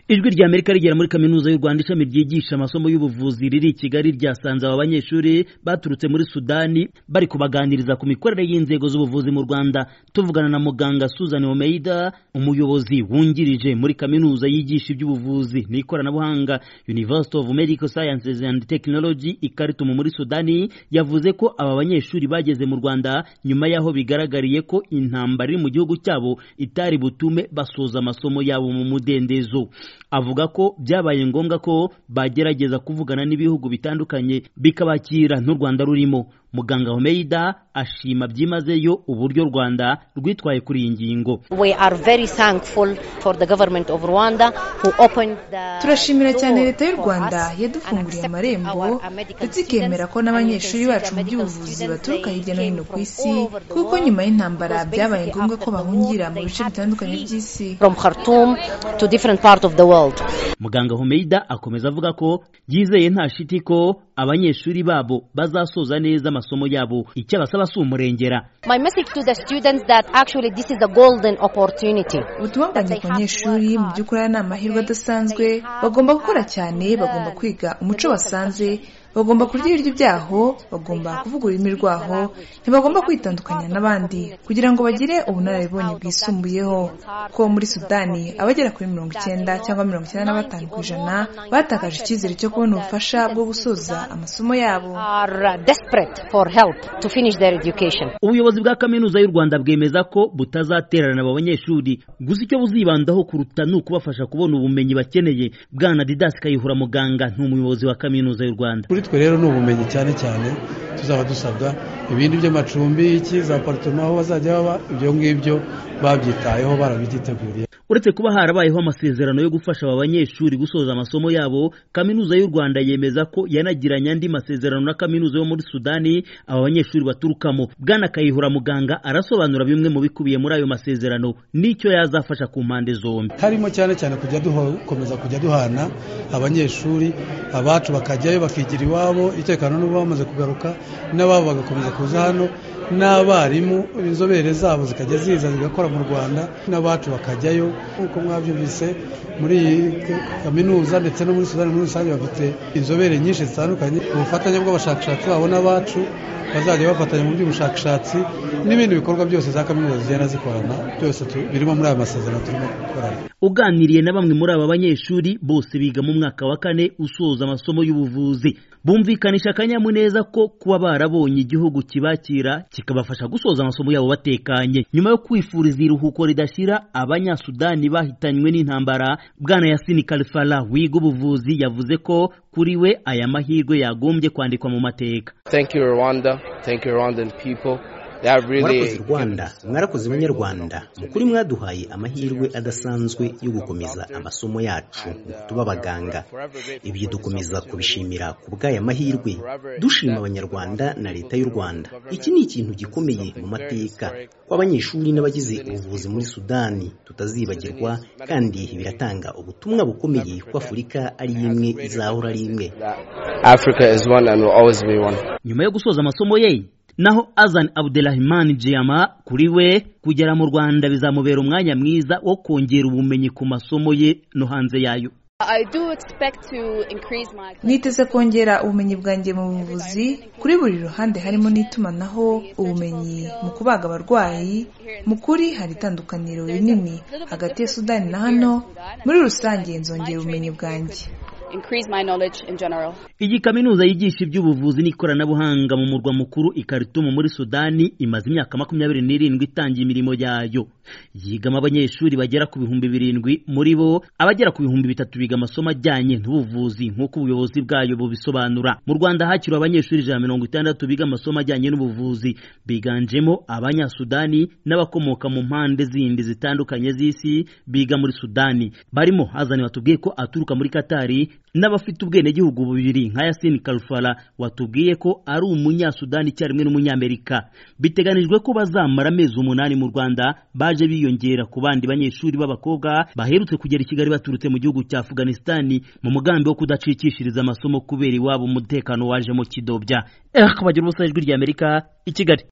ijwi rya amerika rigera muri kaminuza y'u rwanda ishami ryigisha amasomo y'ubuvuzi riri i kigali ryasanze aba banyeshuri baturutse muri sudani bari kubaganiriza ku mikorere y'inzego z'ubuvuzi mu rwanda tuvugana na muganga susan omeida umuyobozi wungirije muri kaminuza yigisha iby'ubuvuzi n'ikoranabuhanga university of medical sciences and technology ikaritumu muri sudani yavuze ko aba banyeshuri bageze mu rwanda nyuma y'aho bigaragariye ko intambara iri mu gihugu cyabo itari butume basoza amasomo yabo mu mudendezo avuga ko byabaye ngombwa ko bagerageza kuvugana n'ibihugu bitandukanye bikabakira n'u Rwanda rurimo muganga Homeida ashima byimazeyo uburyo Rwanda rwitwaye kuri iyi ngingo turashimira cyane leta y'u Rwanda yadufunguriye amarembo ndetse ikemera ko n'abanyeshuri bacu mu by'ubuvuzi baturuka hirya no hino ku isi kuko nyuma y'intambara byabaye ngombwa ko bahungira mu bice bitandukanye by'isi muganga Homeida akomeza avuga ko yizeye nta shiti ko abanyeshuri babo bazasoza neza amasomo yabo icyo abasaba si umurengera ubutumwa bwanjye ku banyeshuri mu by'ukuri aya ni amahirwe adasanzwe bagomba gukora cyane bagomba kwiga umuco basanze bagomba kurya ibiryo byaho bagomba kuvuga ururimi rwaho ntibagomba kwitandukanya n'abandi kugira ngo bagire ubunararibonye bwisumbuyeho kuko muri sudani abagera kuri mirongo icyenda cyangwa mirongo icyenda na batanu ku ijana batakaje icyizere cyo kubona ubufasha bwo gusoza amasomo yabo ubuyobozi bwa kaminuza y'u rwanda bwemeza ko butazatererana aba banyeshuri gusa icyo buzibandaho kuruta ni ukubafasha kubona ubumenyi bakeneye bwana didasi kayihura muganga ni umuyobozi wa kaminuza y'u rwanda twe rero ni ubumenyi cyane cyane tuzaba dusabwa ibindi by'amacumbi iki za aparitoma aho bazajya baba ibyo ngibyo babyitayeho barabyiteguriye uretse kuba harabayeho amasezerano yo gufasha aba banyeshuri gusoza amasomo yabo kaminuza y'u rwanda yemeza ko yanagiranye andi masezerano na kaminuza yo muri sudani aba banyeshuri baturukamo bwana kayihura muganga arasobanura bimwe mu bikubiye muri ayo masezerano n'icyo yazafasha ku mpande zombi harimo cyane cyane kujya dukomeza kujya duhana abanyeshuri abacu bakajyayo bakigira iwabo itekano n'ubu bamaze kugaruka n'ababo bagakomeza kuza hano n'abarimu inzobere zabo zikajya ziza zigakora mu rwanda n'abacu bakajyayo nk'uko mwabyumvise muri iyi kaminuza ndetse no muri sudani muri rusange bafite inzobere nyinshi zitandukanye ubufatanye bw'abashakashatsi babo n'abacu bazajya bafatanya mu by'ubushakashatsi n'ibindi bikorwa byose za kaminuza zigenda zikorana byose birimo muri aya masezerano turimo gukorana uganiriye na bamwe muri aba banyeshuri bose biga mu mwaka wa kane usoza amasomo y'ubuvuzi bumvikanisha akanyamuneza ko kuba barabonye igihugu kibakira kikabafasha gusoza amasomo yabo batekanye nyuma yo kwifuriza iruhuko ridashira abanyasudani bahitanywe n'intambara bwana yasini kalifala wiga ubuvuzi yavuze ko kuri we aya mahirwe yagombye kwandikwa mu mateka mwarakoze rwanda mwarakoze abanyarwanda mukuri mwaduhaye amahirwe adasanzwe yo gukomeza amasomo yacu mu kutuba abaganga ibyo dukomeza kubishimira ku bw'aya mahirwe dushima abanyarwanda na leta y'u rwanda iki ni ikintu gikomeye mu mateka kw'abanyeshuri n'abagize ubuvuzi muri sudani tutazibagirwa kandi biratanga ubutumwa bukomeye ko afurika ari imwe izahora ari imwe nyuma yo gusoza amasomo ye naho azan abdelrahman jiyama kuri we kugera mu rwanda bizamubera umwanya mwiza wo kongera ubumenyi ku masomo ye no hanze yayo niteze kongera ubumenyi bwanjye mu buvuzi kuri buri ruhande harimo n'itumanaho ubumenyi mu kubaga abarwayi mu kuri hari itandukaniro rinini hagati ya sudani na hano muri rusange nzongera ubumenyi bwanjye iyi kaminuza yigisha iby'ubuvuzi n'ikoranabuhanga mu murwa mukuru ikaritumu muri sudani imaze imyaka makumyabiri n'irindwi itangiye imirimo yayo yigamo abanyeshuri bagera ku bihumbi birindwi muri bo abagera ku bihumbi bitatu biga amasomo ajyanye n'ubuvuzi nk'uko ubuyobozi bwayo bubisobanura mu rwanda hakiriwe abanyeshuri ijana mirongo itandatu biga amasomo ajyanye n'ubuvuzi biganjemo abanyasudani n'abakomoka mu mpande zindi zitandukanye z'isi biga muri sudani barimo hazani batubwiye ko aturuka muri katari n'abafite ubwenegihugu bubiri nka yasini karufara watubwiye ko ari umunyasudani icyarimwe n'umunyamerika biteganijwe ko bazamara amezi umunani mu rwanda baje biyongera ku bandi banyeshuri b'abakobwa baherutse kugera i kigali baturutse mu gihugu cya afuganisitani mu mugambi wo kudacikishiriza amasomo kubera iwabo umutekano waje mu kidobya eh bagira ubusa ijwi ry'amerika i kigali